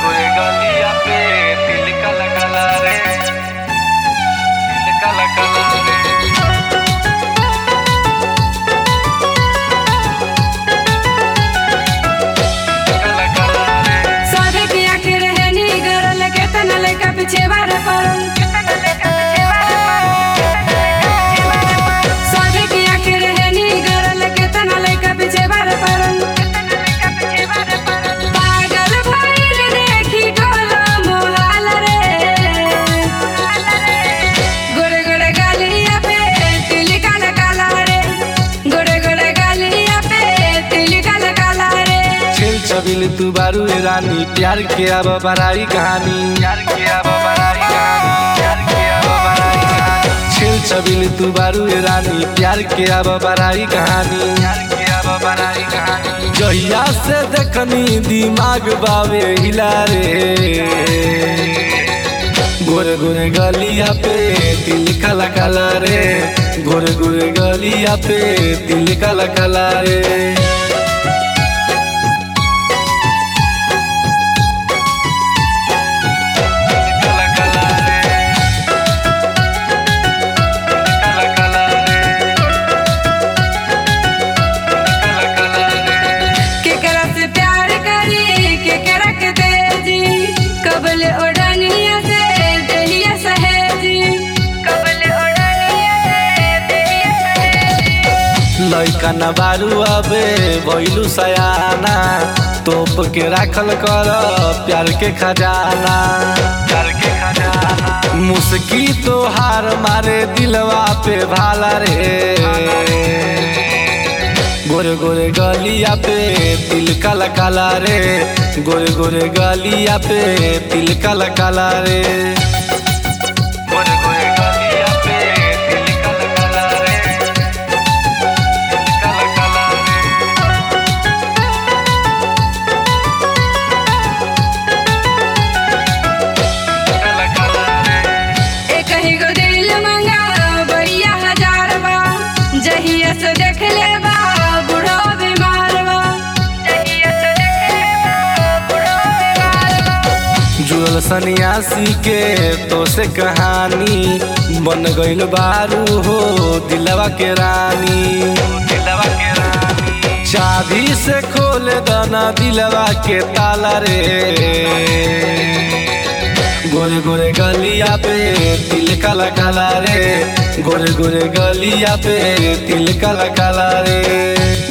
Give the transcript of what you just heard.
गोरे गलिया पे तिल काला काला रे तिल काला काला रे काला काला रे सादे की आंखें रहनी गरल के तना लइका पीछे बार पड़ल सादे की आंखें रहनी गरल के तना लइका पीछे बार पड़ल पागल भइल देखी गोला मोहाल रे गोरे गोरे गालिया पे तिल काला काला रे गोरे गोरे गालिया पे तिल काला काला रे छेल छबिल तू बारू ए रानी प्यार के अब बड़ाई कहानी प्यार किया बबराई कहानी प्यार किया बबराई कहानी छेल छबिल तू बारू ए रानी प्यार के अब बड़ाई कहानी प्यार किया बबराई कहानी जहिया से देखनी दिमाग बावे हिला रे गोरे गोरे गलिया पे तिल काला काला रे गोरे गोरे गलिया पे तिल काला काला रे काला काला रे काला काला रे काला काला रे केकरा से प्यार करी केकरा के तेजी कबल ओढ़निया से देहिया सहेजी कबल ओढ़निया से देहिया सहेजी लैका न बारू अबे भैलू सयाना तोप के राखल कर प्यार के खजाना प्यार के खजाना मुस्की तो हार मारे दिलवा पे भाला रे गोरे गोरे गलिया पे तिल काला काला रे गोरे गोरे गलिया पे तिल काला काला रे गोरे गोरे गलिया पे तिल काला काला रे तिल काला काला रे काला काला रे एक ही गो दिल मंगा भैया हजार बा जहिया से देख ले बा बूढ़ो बीमार बा जहिया से देख ले बा बूढ़ो बीमार बा जुड़ल सन्यासी के तो से कहानी बन गइल बारू हो दिलवा के रानी दिलवा के रानी चाबी से खोल दना दिलवा के ताला रे गोरे गोरे गलिया पे तिल काला काला रे गोरे गोरे गलिया पे तिल काला काला रे